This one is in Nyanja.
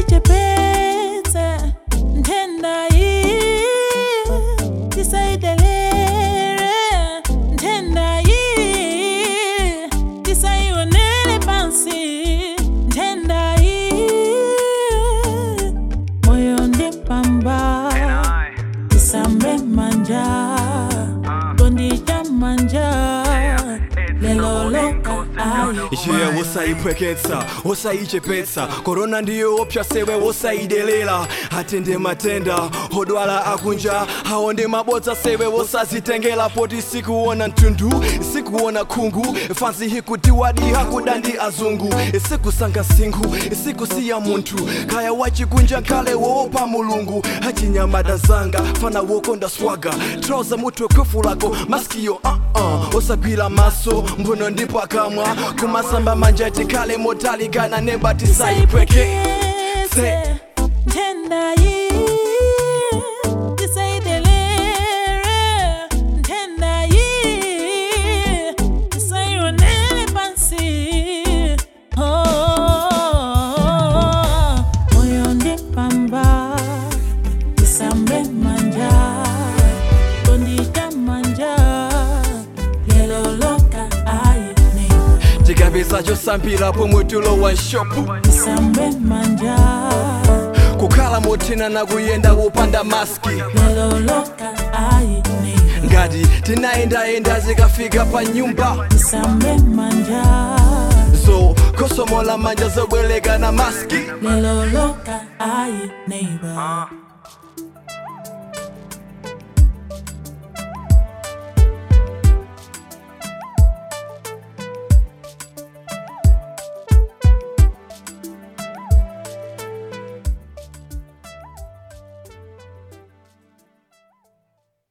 tichepetse ntenda iyi tisaidelere ntenda iyi tisaionele pansi ntenda iyi moyo ndipamba tisambe manja kondita manja lelo loka ayi iye wosaipweketsa wosayichepetsa korona ndiyo opsa sewe wosaidelela atende matenda odwala akunja awo ndi mabodza sewe wosazitengela poti sikuona mtundu sikuona khungu fansi hikutiwadi hakuda ndi azungu sikusanga singhu sikusiya munthu kaya wachikunja nkhale woopa mulungu achinyamata zanga fana wokonda swaga trouza mutu kwefulako maskiyo uh-uh. osagwira maso mbuno ndipo akamwa kumasamba manja tikhale motalikana neba tisaipweke Saipweketse ntenda iyi tisaidelere ntenda iyi tisaionele pansi Oh, moyo ndipamba tisambe manja kondita manja lelo loka aine tikapeza chosambira pomwe tulowa shopu tisambe manja kukhala mothina na kuyenda wopanda maski lelo loka aine ngati tinayendayenda zikafika pa nyumba tisambe manja so kosomola manja zobwereka na maski lelo loka aine neighbor